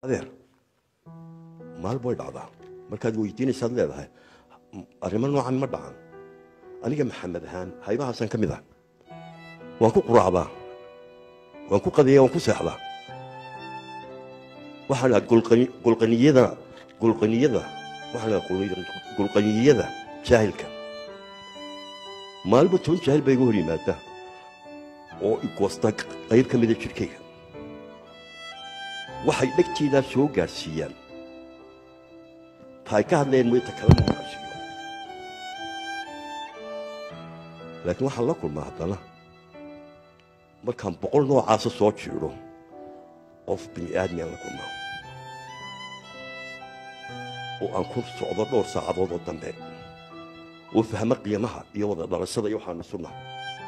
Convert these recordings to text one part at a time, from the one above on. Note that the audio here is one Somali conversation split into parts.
adeer maal bay dhacdaa markaad weydiinaysaad leedahay arrimo noocan ma dhacan aniga maxamed ahaan haybahaasaan ka mid ah waan ku quraacdaa waan ku qadiyaa waan ku seexdaa waxaan dhaha gulqaniyada gulqaniyada waxaan dhaha gulqaniyada jaahilka maalba toban jaahil baa iga hor yimaada oo igoosta qayb ka mida jidhkayga waxay dhegtaydaa soo gaadhsiiyaan taay ka hadlayeen moyta kalama maqashiyo laakiin waxaan la kulmaa haddana markaan boqol noocaasa soo jiidho qof bini aadmiaan la kulmaa oo aan ku socdo dhowr saacadood oo dambe oo fahmo qiimaha iyo wada dhalashada iyo waxaan isu nahay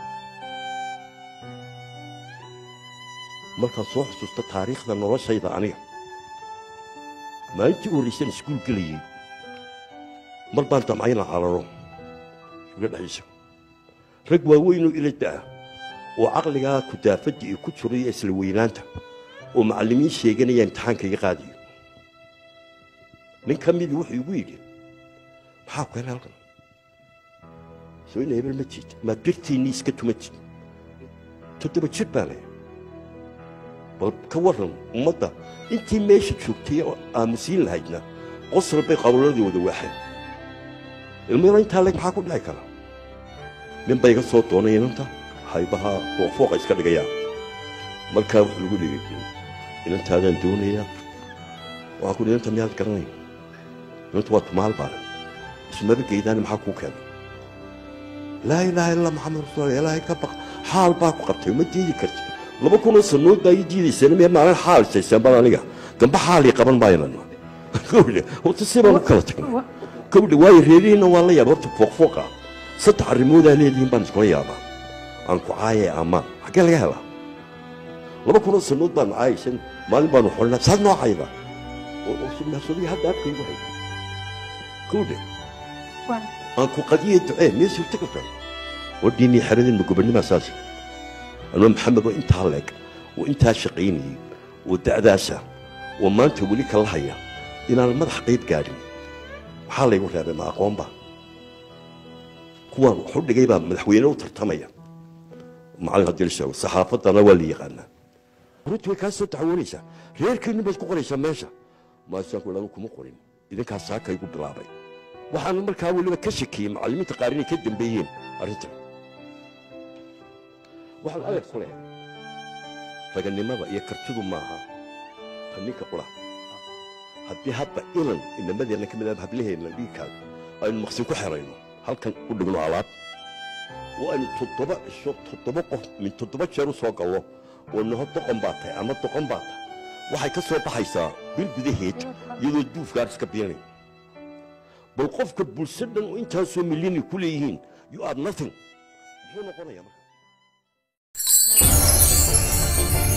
markaan soo xusuusto taariikhda noloshayda aniga maalintii u horraysaan iskuul gelayey mar baan damcayna cararo uga dhexaysa rag waaweynoo ila da'a oo caqligaa kudaafadda iyo ku jiro iyo isla weynaanta oo macallimiin sheeganaya imtixaanka iga qaadayo nin ka midii wuxuu igu yidhi maxaa ku hela halkan soo ina hebel ma jiid maad birtiinnii iska tuma jid toddoba jir baa leh bal ka warran ummadda intii meesha joogtay oo aamusiin lahaydna qosol bay qawladii wada waaxeen ilmayra intaa leg maxaa ku dhici kara nin ba iga soo doonay inanta haybaha fooqfooqa iska dhigayaa markaa wuxuu igu dhigay inantaadaan doonayaa waxaan ku inanta miyaad garanay inanta waa tumaal baale ismaba geydaani maxaa kuu keenay laa ilaaha illa maxamed rasuul ilaahay ka baq xaal baa ku qabtay uma diidi karti laba kunoo sanood baa ii diidaysana miya maalin xaal saysaan bal aniga gamba xaalii qaban maaynan gawdhe horta si baan u kala tagnay gawdhe waayo reerihiinna waan la yaaba horta fooqfooqa saddex arrimoodaa leedihiin baan iskula yaabaa aan ku caayee ammaan xaggee laga helaa laba kunoo sanood baan caayaysan maalin baanu xolnaa saad noo cayda sunnaasadii hadda afkaygu hay gawdhe aan ku qadiye ducee miyay suurta kartaa wadhiinnii xeradin ma gobonnimaa saasi anoo maxamed oo intaa leeg oo intaa shaqaynayey oo da'daasa oo maanta weli kala haya inaan madax qayb gaadhin maxaa laygu reebay ma aqoonba kuwaan waxu dhigay baa madaxweyne u tartamaya macallin haddii la sheego saxaafaddana waa la yaqaanaa runtii way kaa soo dacwoonaysaa reerkiinni baad ku qoraysaa meesha maasaanku lagu kuma qorin idinkaas saaka igu bilaabay waxaan markaa weliba ka shakiyey macallimiinta qaar inay ka dambeeyeen arrintan waxaan adeer ku leehay raganimada iyo kartidu maaha ta ninka qura haddii hadda ilan inamadeenna ka mid ah hablaheenna dhiigkaaga aynu maqsin ku xerayno halkan u dhigno alaab oo aynu toddoba cisho toddoba qof min toddoba jeer u soo gallo oo naho doqon baa tahay ama doqon baa tahay waxay ka soo baxaysaa bil gudaheed iyadoo duufgaar iska biinay bal qofka bulsho dhan oo intaasoo milyan ku leeyihiin you are nothing muxuu noqonayaa marka